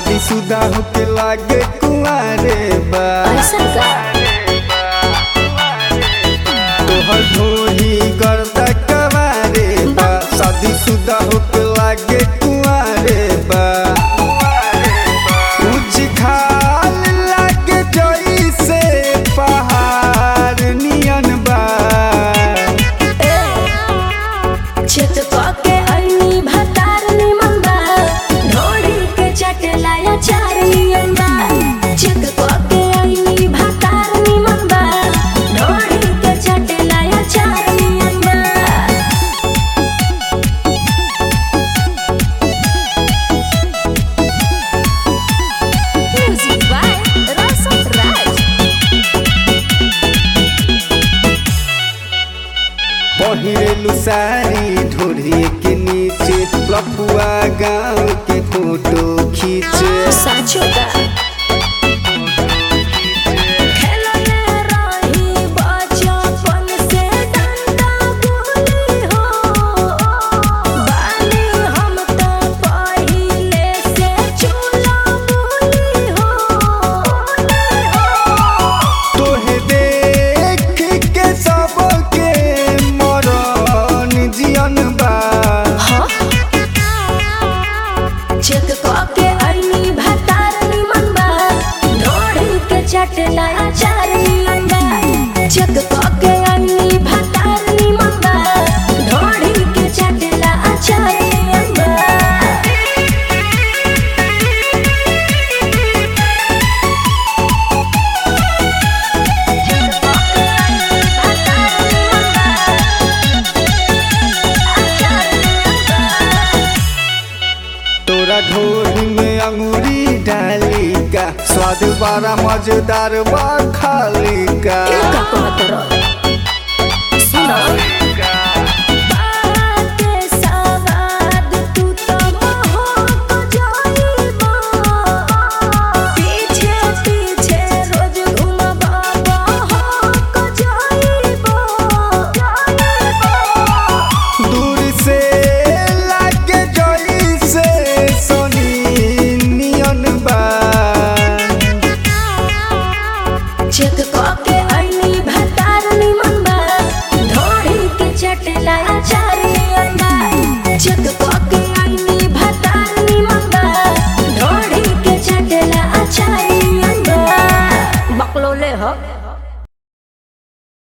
शादीशुदा होके लागे कुंवारे बा ऐसा का तोहर ढोही गर्दा कवारे बा शादीशुदा होके लागे कुंवारे बा उज खाल लागे जइसे पहाड़ नियन बा चित के अइनी भतार निमन बा ढोड़ी के चटलाया चार नियन बा चित के अइनी भतार निमन बा ढोड़ी के चटलाया चार नियन बा Music by Rasa Raj. पहिरेलु सारी ढोढ़ी के नीचे लपुआ गाँव के फोटो खींचे साचो का खेलने रही बचपन से डंडा गुली हो बानी हम तो पहिले से चूल्हा गुली हो तोहे देख के सबके मरन जियन बा चेक के अइनी भतार निमन बा ढोड़ी के चटला अचार निमन बा चेक के अइनी भतार निमन बा ढोड़ी के चटला अचार निमन बा तोरा ढोढ़ी में अंगूरी डाली का स्वाद बड़ा मजेदार बा खाली का का कहत रह सुनो बाते सवाद तू तो मोहक जाइबा पीछे पीछे रोज घुमबा बहक जाइबा दूर से लागे जइसे सोनी नियन बा चेक के